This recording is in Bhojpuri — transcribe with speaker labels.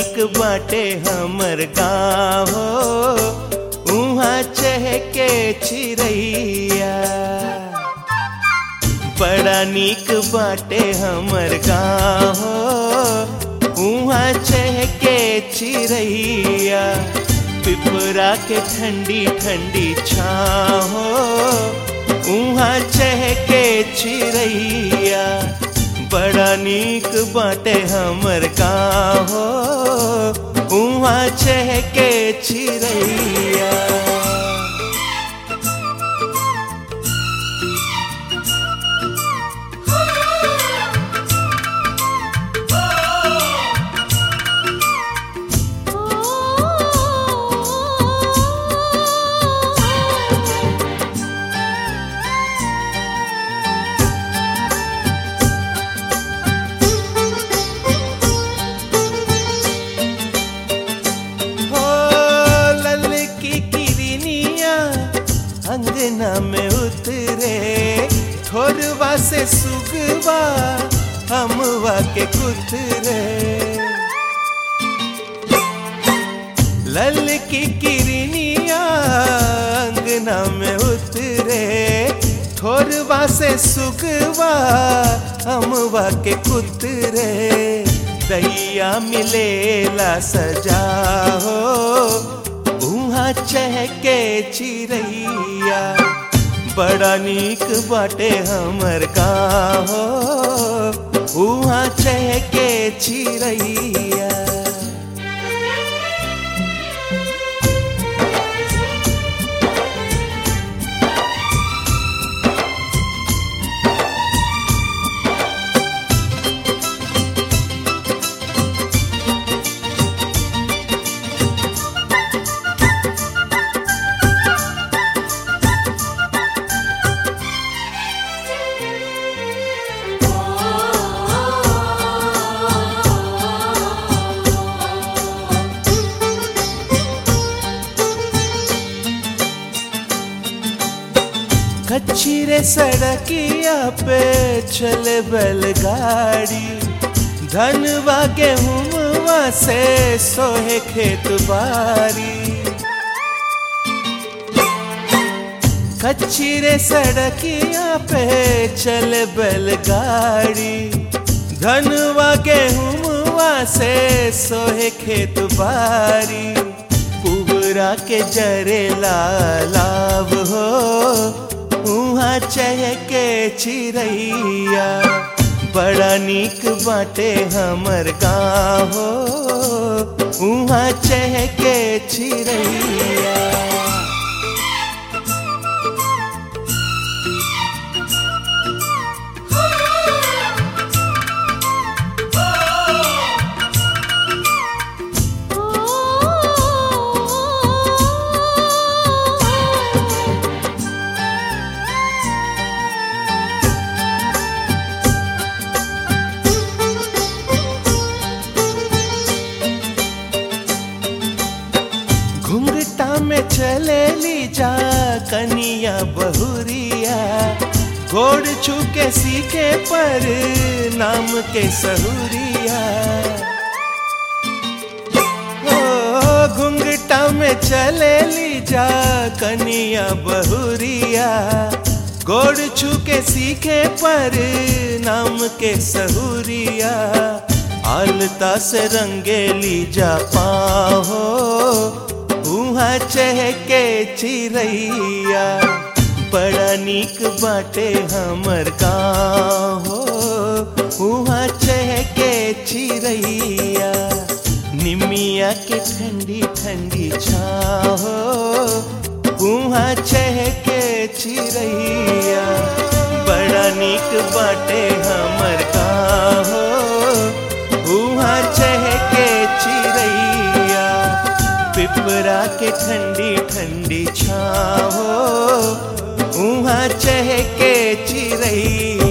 Speaker 1: नीक बाटे हमर गाँव हो उहाँ चहके चिड़ैया बड़ा नीक बाटे हमर गाँव हो उहाँ चहके चिड़ैया पिपरा के ठंडी ठंडी छाँव हो उहाँ चहके चिड़ैया बड़ा नीक बाटे हमर गाँव हो उहाँ चहके चिड़ैया हो लल की किरनिया अंगना में उतरे ठोरवा से सुगवा हमवा के कुतरे लल की किरनिया अंगना में उतरे ठोरवा से सुगवा हमवा के कुतरे दैया मिलेला सजा हो उहाँ चहके चिड़ैया बड़ा नीक बाटे हमर गाँव हो उहाँ चहके चिड़ैया कच्ची रे सड़किया पे चले बैलगाड़ी धनवा गेहूँवा से सोहे खेत बारी कच्ची रे सड़किया पे चले बैलगाड़ी धनवा गेहूँवा से सोहे खेत बारी पुहरा के जरे लाभ हो उहाँ चहके चिड़ैया बड़ा नीक बाटे हमर गाँव हो उहाँ चहके चिड़ैया घुंघटा में चले ली जा कनिया बहुरिया घोड़ छुके सीखे पर नाम के सहुरिया ओ घुंघटा में चले ली जा कनिया बहुरिया गोड़ छुके सीखे पर नाम के सहुरिया आलता से रंगेली जा पाहो उहाँ चहके चिड़ैया बड़ा नीक बाटे हमर गाँव हो उहाँ चहके चिड़ैया निमिया के ठंडी ठंडी छाँव उहाँ चहके चिड़ैया बड़ा नीक बाटे हमर गाँव हो उहाँ चहके चिड़ैया पिपरा के ठंडी ठंडी छाँव उहाँ चहके चिड़ैया